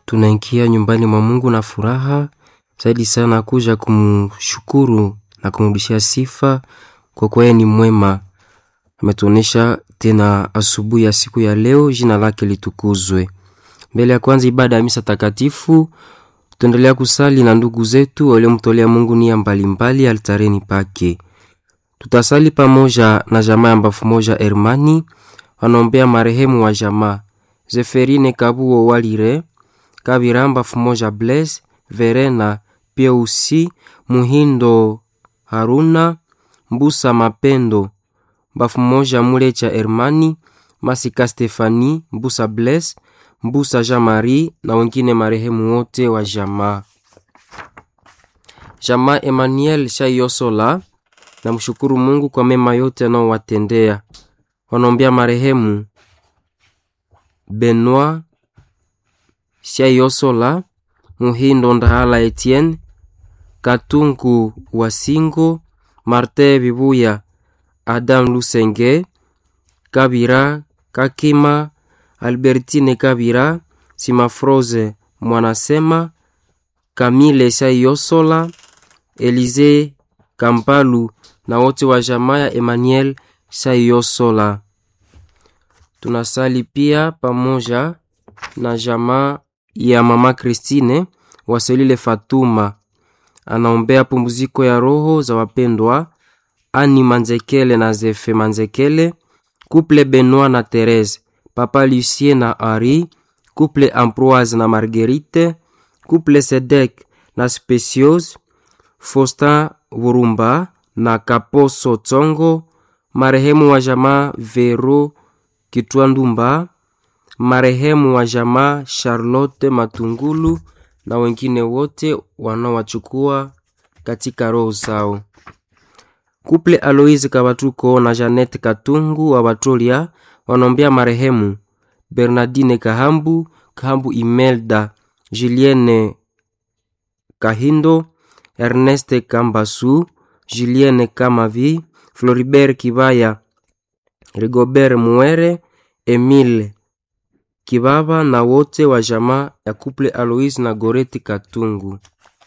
tunaingia nyumbani mwa Mungu na furaha zaidi sana kuja kumshukuru na kumrudishia sifa kwa kuwa yeye ni mwema. Ametuonesha tena asubuhi ya siku ya leo, jina lake litukuzwe. Mbele ya kwanza ibada ya misa takatifu, tuendelea kusali na ndugu zetu waliomtolea Mungu nia mbalimbali altareni pake. Tutasali pamoja na jamaa ya mbafu moja Hermani, wanaombea marehemu wa jamaa Zeferine Kabuo Walire Kabira mbafu moja Blaise Verena Pieusi Muhindo Haruna Mbusa Mapendo mbafu moja Mulecha Hermani Masika Stefani Mbusa Blaise Mbusa Jean Marie na wengine marehemu wote wa jamaa. Jamaa Emmanuel Shayosola na mshukuru Mungu kwa mema yote anaowatendea. Wanaombea marehemu Benoit Shayosola, Muhindo Ndahala Etienne, Katungu Wasingo, Martin Bibuya, Adam Lusenge, Kabira Kakima, Albertine Kabira, Simafroze Mwanasema, Kamile Shayosola, Elize Kampalu na wote wa jamaa ya Emmanuel Shayosola. Tunasali pia pamoja na jamaa ya mama Christine Waselile Fatuma, anaombea pumziko ya roho za wapendwa Ani Manzekele na Zefe Manzekele, Couple Benoit na Therese, Papa Lucien na Henri, Couple Ambroise na Marguerite, Couple Sedek na Speciose, Faustin Burumba na Kaposo Tsongo, marehemu wa jamaa Vero Kitwandumba, marehemu wa jamaa Charlotte Matungulu na wengine wote wanaowachukua katika roho zao. Kuple Aloise Kabatuko na Janette Katungu wa Batolia wanaombea marehemu Bernardine Kahambu, Kahambu Imelda, Julienne Kahindo, Erneste Kambasu, Julienne Kamavi, Floribert Kibaya, Rigobert Muere, Emile Kibaba na wote wa jamaa ya Kuple Aloise na Goreti Katungu.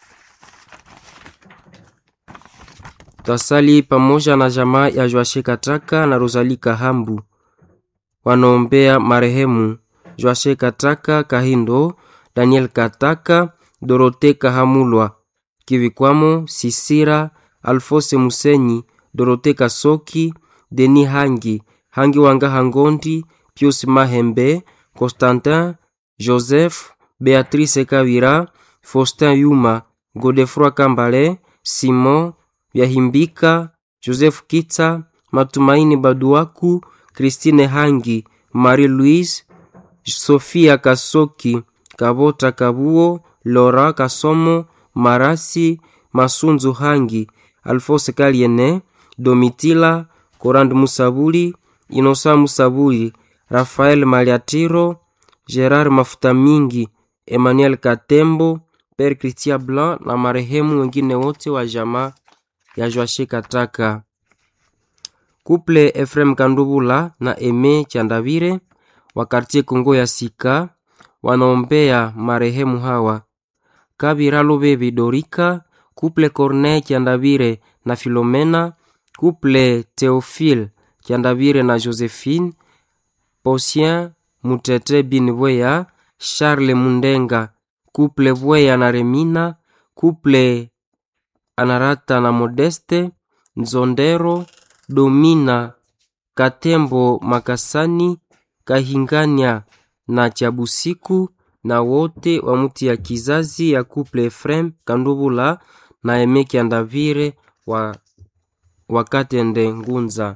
Tasali pamoja na jamaa ya Joashe Kataka na Rosalie Kahambu wanaombea marehemu Joashe Kataka Kahindo, Daniel Kataka, Dorote Kahamulwa, Kivikwamo Sisira, Alfose Musenyi, Dorote Kasoki, Deni Hangi, Hangi Wanga Hangondi, Pius Mahembe, Constantin, Joseph, Beatrice Kavira, Faustin Yuma, Godefroi Kambale, Simon Vyahimbika, Joseph Kitsa, Matumaini Baduaku, Christine Hangi, Marie-Louise, Sofia Kasoki, Kabota Kabuo, Laura Kasomo, Marasi, Masunzu Hangi, Alphonse Kaliene, Domitila, Korand Musabuli, Inosa Musabuli, Rafael Maliatiro, Gerard Mafuta Mingi, Emmanuel Katembo, Père Christian Blanc na marehemu wengine wote wa jamaa ya Joashe Kataka. Kuple Efrem Kandubula na Eme Chandavire wa kartie Kongo ya Sika wanaombea marehemu hawa Kabira Lobebi Dorika, Kuple Corneille Chandavire na Filomena, Kuple Theophile Chandavire na Josephine, Posien Mutete Bin Bweya, Charles Mundenga, Kuple Bweya na Remina, Kuple Anarata na Modeste, Nzondero, Domina, Katembo Makasani, Kahingania na Chabusiku na wote wa muti ya kizazi ya Kuple Efrem Kandubula na Emeki Andavire wa Wakatende Ngunza.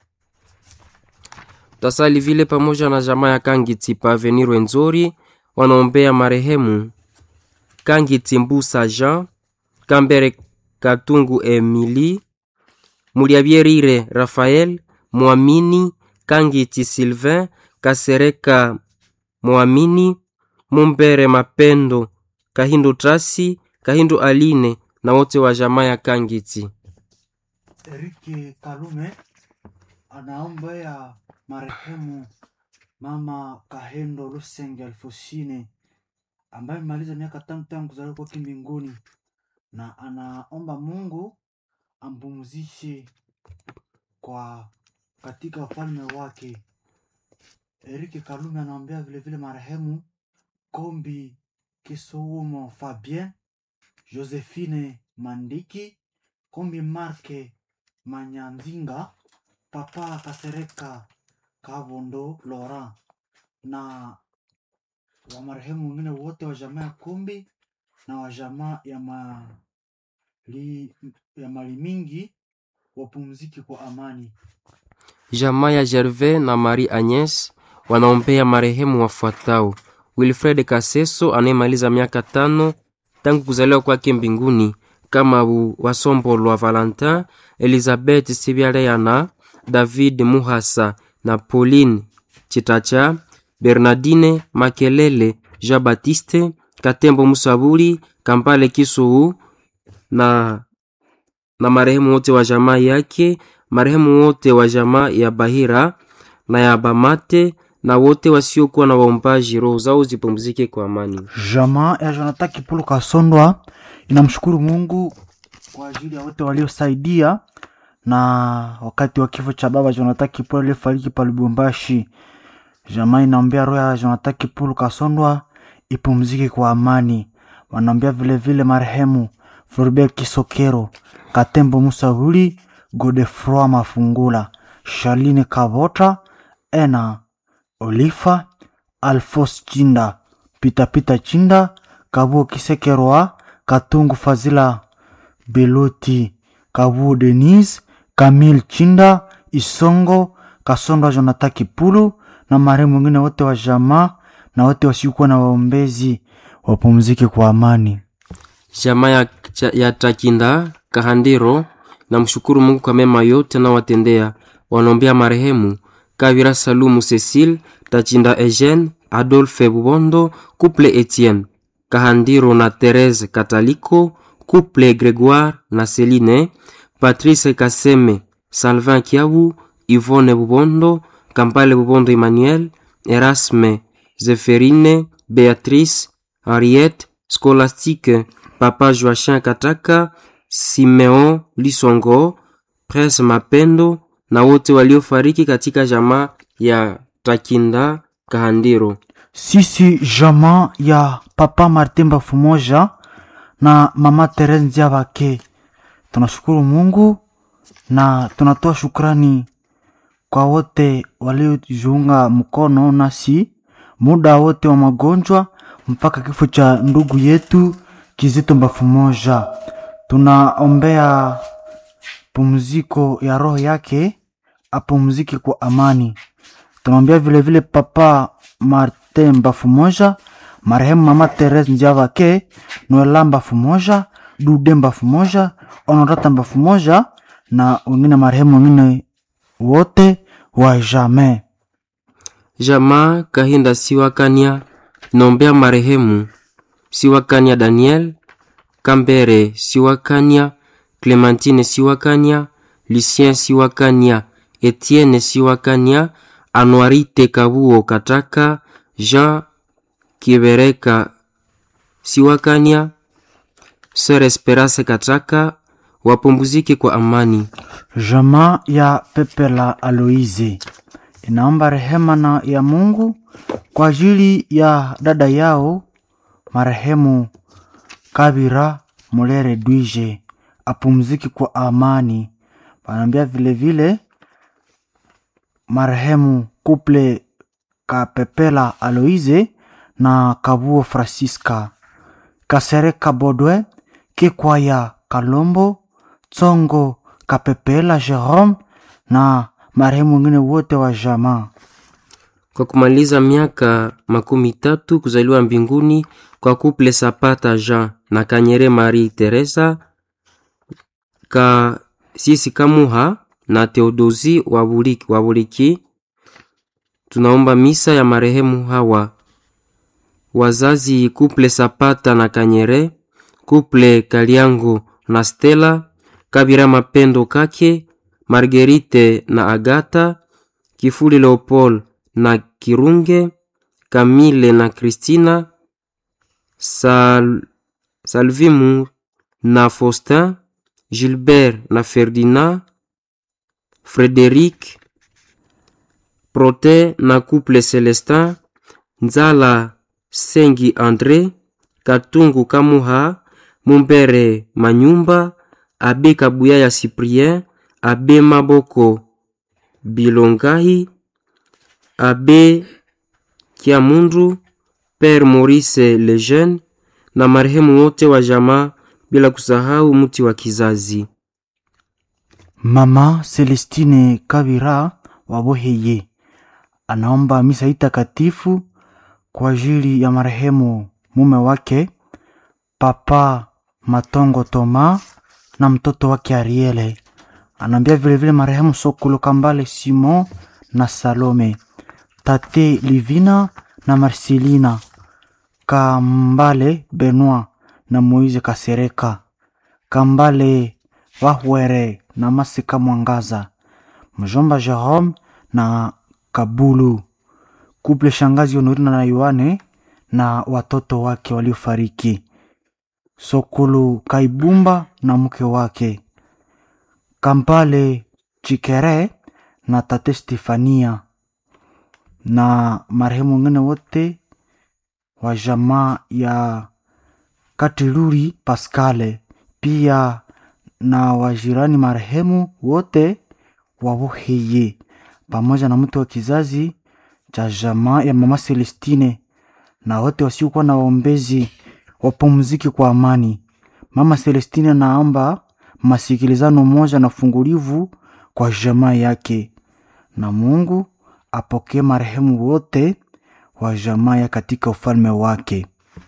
Tasali vile pamoja na jamaa ya Kangiti pa Avenir Rwenzori wanaombea marehemu Kangiti Mbusa Jean, Kambere Katungu Emili, Muliabierire Rafael, Mwamini Kangiti Sylvain, Kasereka Mwamini, Mumbere Mapendo, Kahindu Trasi, Kahindu Aline na wote wa jamaa ya Kangiti. Eriki Kalume anaombea marehemu mama Kahendo Lusenge Alfosine ambaye amemaliza miaka tano tangu kuzaliwa kwake mbinguni, na anaomba Mungu ampumzishe kwa katika ufalme wake. Erike Kalume anaombea vilevile marehemu Kombi Kisuumo Fabien, Josephine Mandiki, Kombi Marke Manyanzinga, Papa Kasereka Kavondo Laurent na wa marehemu wengine wote wa jamaa ya Kombi na wa jamaa ya mali, ya mali mingi wapumzike kwa amani. Jamaa ya Gervais na Marie Agnes wanaombea marehemu wafuatao: Wilfred Kaseso anayemaliza miaka tano tangu kuzaliwa kwake mbinguni, kama Wasombolwa Valentin, Elizabeth Sibyaleana, David Muhasa na Pauline Chitacha, Bernardine Makelele, Jean Baptiste Katembo, Musabuli Kampale Kisuu na, na marehemu wote wa jamaa yake, marehemu wote wa jamaa ya Bahira na ya Bamate na wote wasiokuwa na waombaji, roho zao zipumzike kwa amani. Jamaa ya Jonathan Kipulu Kasondwa inamshukuru Mungu kwa ajili ya wote waliosaidia na wakati wa kifo cha baba Jonathan Kipulu aliyefariki pa Lubumbashi. Jamaa inaombea roho ya Jonathan Kipulu Kasondwa ipumzike kwa amani. Wanaombea vilevile marehemu Floribert Kisokero, Katembo Musahuli, Godefroy Mafungula, Charline Kavota, Ena Olifa, Alfos Chinda, Pitapita Chinda, Kabuo Kisekerwa, Katungu Fazila Beloti, Kabuo Denise, Kamil Chinda, Isongo, Kasondwa Jonathan Kipulu na marehemu wengine wote wa jamaa na wote wasiokuwa na waombezi wapumzike kwa amani. Jamaa ya, ya Takinda Kahandiro na mshukuru Mungu kwa mema yote anawatendea. Wanaombea marehemu Kavira Salumu Cecile, Tachinda Eugene, Adolphe Bubondo, Couple Etienne Kahandiro na Therese Kataliko, Couple Gregoire na Celine, Patrice Kaseme, Salvin Kiabu, Yvonne Bubondo, Kampale Bubondo Emmanuel, Erasme, Zeferine, Beatrice, Henriette, Scholastique, Papa Joachim Kataka, Simeon Lisongo, Prince Mapendo na wote waliofariki katika jamaa ya Takinda Kahandiro. Sisi jamaa ya Papa Martin Bafumoja na Mama Therese Nziabake tunashukuru Mungu na tunatoa shukrani kwa wote waliojiunga mkono nasi muda wote wa magonjwa mpaka kifo cha ndugu yetu Kizito Bafumoja. Tunaombea pumziko ya roho yake, apumzike kwa amani. Tunaombea vilevile Papa Martin Bafumoja, marehemu Mama Therese Nziavake, Noela Bafumoja, Dude Bafumoja, Honorata Bafumoja na wengine marehemu wengine wote wa jamii. Jamaa Kahinda Siwakania naombea marehemu Siwakania Daniel Kambere Siwakania Clementine Siwakania Lucien Siwakania Etienne Siwakania Anuarite Kabuo Kataka Jean Kibereka Siwakania Sœur Esperance Kataka wapumzike kwa amani. Jamaa ya Pepe la Aloise inaomba rehema na ya Mungu kwa ajili ya dada yao marehemu Kabira Mulere Dwije apumziki kwa amani. Wanaambia vilevile marehemu Kuple Kapepela Aloise na Kabuo Francisca Kasereka Bodwe Kikwaya Kalombo Tsongo Kapepela Jerome na marehemu wengine wote wa jamaa. Kwa kumaliza miaka makumi tatu kuzaliwa mbinguni kwa Kuple Sapata Jean na Kanyere Marie Teresa ka sisi Kamuha na Theodosi Wabuliki, Wabuliki, tunaomba misa ya marehemu hawa wazazi Kuple Sapata na Kanyere, Kuple Kaliango na Stella, Kabira Mapendo Kake, Margerite na Agata, Kifuli Leopold na Kirunge, Kamile na Kristina, Sal, Salvimu na Faustin, Gilbert na Ferdinand, Frederic, Prote na couple Celestin, Nzala Sengi Andre, Katungu Kamuha, Mumbere Manyumba, Abe Kabuya ya Cyprien, Abe Maboko Bilongahi, Abe Kiamundu, Père Maurice Lejeune na marehemu wote wa jamaa bila kusahau mti wa kizazi. Mama Celestine Kabira waboheye anaomba misa hii takatifu kwa ajili ya marehemu mume wake Papa Matongo Toma na mtoto wake Ariele. Anaambia vilevile marehemu Sokolo Kambale Simon na Salome, Tate Livina na Marcelina Kambale Benoit na Moise Kasereka, Kambale Wahwere na Masika Mwangaza, mjomba Jerome na Kabulu, kuple shangazi Honorina na Yohane na watoto wake waliofariki, Sokulu Kaibumba na mke wake, Kampale Chikere na tate Stefania na marehemu wengine wote wa jamaa ya Katiluri Paskale, pia na wajirani marehemu wote wawoheye, pamoja na mtu wa kizazi cha jamaa ya mama Celestine na wote wasiokuwa na waombezi wapumziki kwa amani. Mama Celestine naomba masikilizano moja na fungulivu kwa jamaa yake, na Mungu apokee marehemu wote wa jamaa ya katika ufalme wake.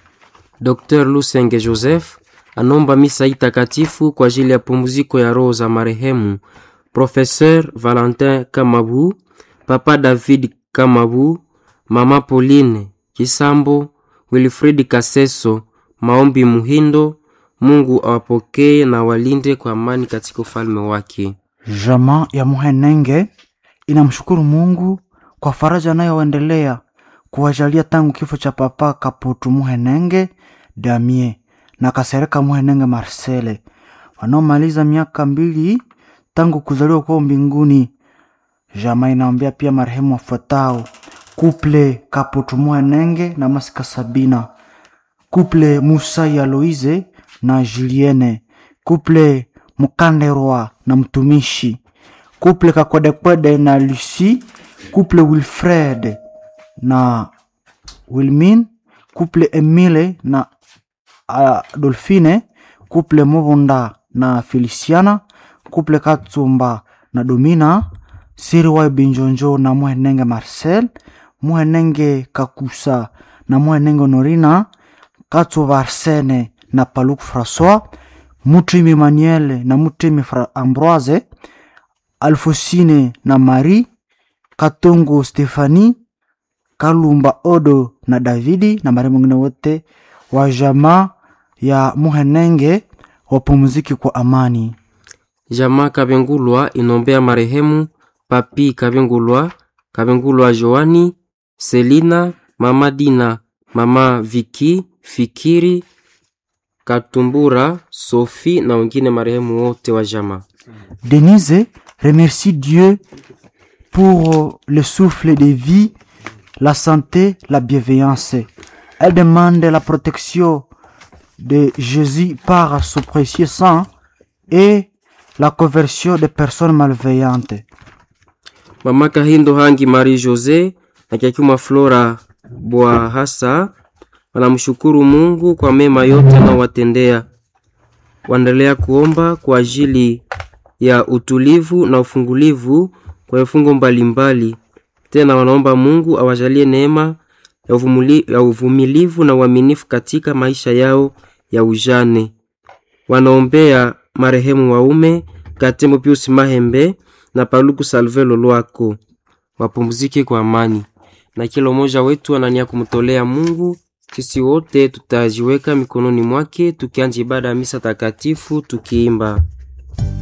Dr. Lusenge Joseph anaomba misa hii takatifu kwa ajili ya pumziko ya roho za marehemu Professeur Valentin Kamabu, Papa David Kamabu, Mama Pauline Kisambo, Wilfrid Kaseso, Maombi Muhindo. Mungu awapokee na walinde kwa amani katika ufalme wake. Jamaa ya Muhenenge inamshukuru Mungu kwa faraja anayoendelea kuwajalia tangu kifo cha Papa Kaputu Muhenenge Damie na Kasereka Muhenenge Marcele wanaomaliza miaka mbili tangu kuzaliwa kwao mbinguni. Jamaa inaombea pia marehemu wafuatao: kuple Kaputu Muhenenge na Masika Sabina, kuple Musa ya Loize na Julienne, kuple Mukanderwa na mtumishi, kuple Kakwedekwede na Lucie, kuple Wilfred na Wilmin, kuple Emile na Adolfine, kuple Mubunda na Feliciana, kuple Katsumba na Domina, Siriwayo Binjonjo na Muhenenge Marcel, Muhenenge Kakusa na Muhenenge Honorina, Katsuba Arsene na Paluk Francois, Mutimi Emmanuel na Mutimi Fra Ambroise, Alfosine na Marie, Katongo Stefani, Kalumba Odo na Davidi na marehemu wengine wote wa jamaa ya Muhenenge wapumziki kwa amani. Jamaa Kabengulwa inombea marehemu Papi Kabengulwa, Kabengulwa Joani, Selina, Mama Dina, Mama Viki, Fikiri, Katumbura, Sophie na wengine marehemu wote wa jamaa. Denise remercie Dieu pour le souffle de vie, la santé, la bienveillance. Elle demande la protection de Jésus par son précieux sang et la conversion des personnes malveillantes. Mama Kahindo Hangi Marie Jose na Kyakuma Flora Bwahasa wanamshukuru Mungu kwa mema yote anaowatendea. Waendelea kuomba kwa ajili ya utulivu na ufungulivu kwa vifungo mbalimbali. Tena wanaomba Mungu awajalie neema ya uvumili- ya uvumilivu na uaminifu katika maisha yao ya ujane. Wanaombea marehemu waume Katembo Pius Mahembe na Paluku Salve Lolwako wapumzike kwa amani, na kila mmoja wetu anania kumtolea Mungu. Sisi wote tutajiweka mikononi mwake tukianja ibada ya misa takatifu tukiimba